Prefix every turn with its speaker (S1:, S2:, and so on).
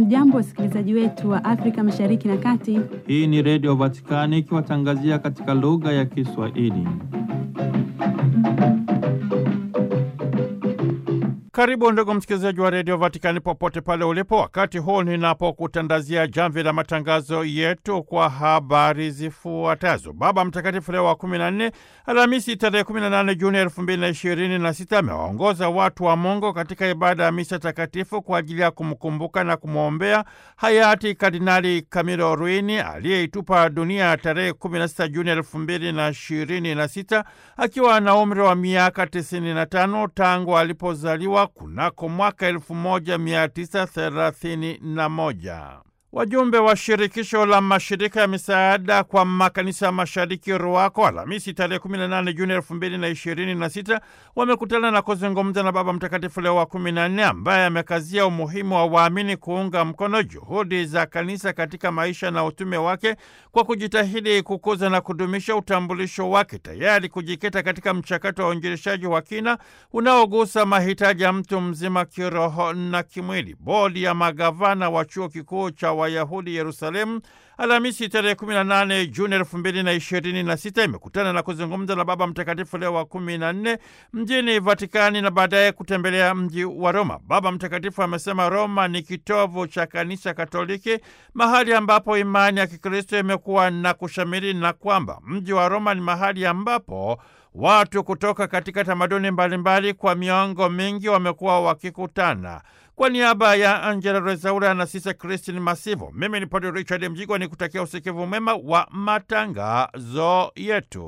S1: Hamjambo, wasikilizaji wetu wa Afrika Mashariki na Kati.
S2: Hii ni Redio Vatikani ikiwatangazia katika lugha ya Kiswahili. Karibu ndugu msikilizaji wa redio Vatikani popote pale ulipo, wakati huu ninapokutandazia jamvi la matangazo yetu kwa habari zifuatazo. Baba Mtakatifu Leo wa 14 Alhamisi tarehe 18 Juni 2026 amewaongoza watu wa Mungu katika ibada ya misa takatifu kwa ajili ya kumkumbuka na kumwombea hayati Kardinali Camilo Ruini aliyeitupa dunia tarehe 16 Juni 2026 akiwa na umri wa miaka 95 tangu alipozaliwa kunako mwaka 1931. Wajumbe wa shirikisho la mashirika ya misaada kwa makanisa ya mashariki RUAKO Alhamisi tarehe 18 Juni 2026 wamekutana na kuzungumza na Baba Mtakatifu Leo wa 14 ambaye amekazia umuhimu wa waamini kuunga mkono juhudi za kanisa katika maisha na utume wake kwa kujitahidi kukuza na kudumisha utambulisho wake, tayari kujikita katika mchakato wa uinjilishaji wa kina unaogusa mahitaji ya mtu mzima kiroho na kimwili. Bodi ya magavana wa chuo kikuu cha Wayahudi Yerusalemu Alhamisi tarehe 18 Juni 2026 imekutana na kuzungumza na Baba Mtakatifu Leo wa 14 mjini Vatikani na baadaye kutembelea mji wa Roma. Baba Mtakatifu amesema Roma ni kitovu cha kanisa Katoliki, mahali ambapo imani ya Kikristo imekuwa na kushamiri, na kwamba mji wa Roma ni mahali ambapo watu kutoka katika tamaduni mbalimbali kwa miongo mingi wamekuwa wakikutana. Kwa niaba ya Angela Rezaura na Sisa Kristin Masivo, mimi ni Padre Richard Mjigwa ni kutakia usikivu mwema wa matangazo yetu.